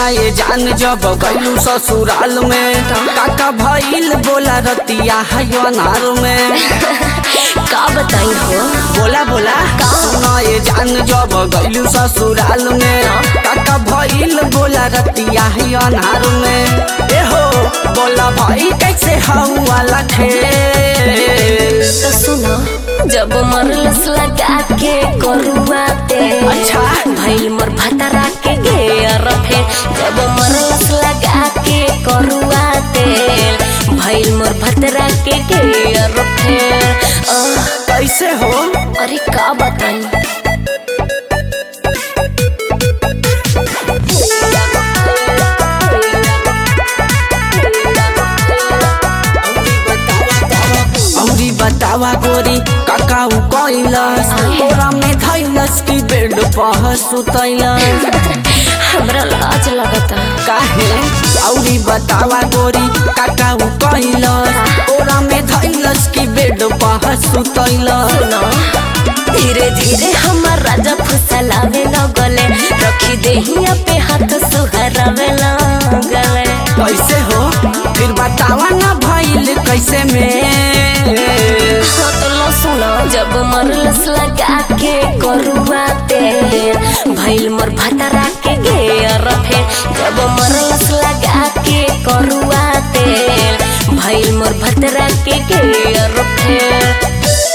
सुना ये जान जब गलू ससुराल में काका भइल बोला रतिया है अनार में का बताई हो बोला बोला सुना ये जान जब गलू ससुराल में काका भइल बोला रतिया है अनार में ए हो बोला भाई कैसे हवा लखे तो सुनो जब मरलस लगा के करुआ तेल अच्छा। भइल मोर भतरा के घेर फे जब मरलस लगा के करुआ तेल भइल मोर भतरा के घेर फे आह, कैसे हो अरे का बताई औरी बतावा गोरी काकाऊ कैलस तोरा में धैलस की बेड पर सुतैलस हमरा लाज लगता काहे औरी बतावा गोरी काकाऊ कैलस तोरा में धैलस की बेड पर सुतैलस सुनो धीरे धीरे हमार राजा फुसलावे लगले रखी देहिया पे हाथ सुहरावे लगले कैसे हो फिर बतावा ना भइल कैसे में हाँ तो लो सुनो जब मरलस लगा के करुआ तेल भइल मोर भतरा के घेर फे जब मरलस लगा के करुआ तेल भइल मोर भतरा के घेर फे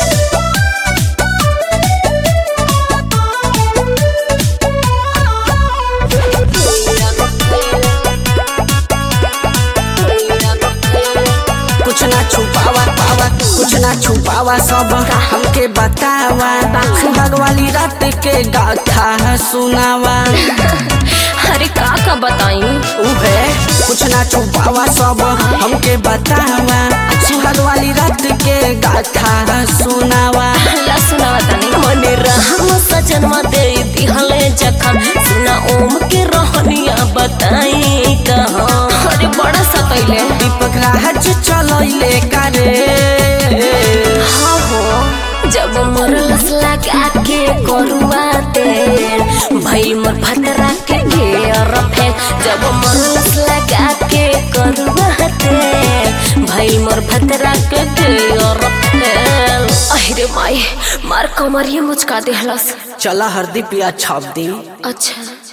कुछ ना छुपावा पावा कुछ ना छुपावा सब हमके बतावा सुहाग वाली रात के गाथा सुनावा अरे का का बताई उहे कुछ ना छुपावा सब हमके बतावा सुहाग वाली रात के गाथा सुनावा ला सुनावा तनी मने रहम सजनमा दे दिहले जखम सुना ओम के रहनिया बताई कहाँ अरे बड़ा सतैले दीपक राज चलैले करे हाँ हो जब मरलस लगा के करुआ तेल भइल मोर भतरा के घेर फेल जब मरलस लगा के करुआ तेल भइल मोर भतरा के घेर फेल अहिरे माई मार कमरिया मुचका देहलस चला हरदी पिया छाप दी अच्छा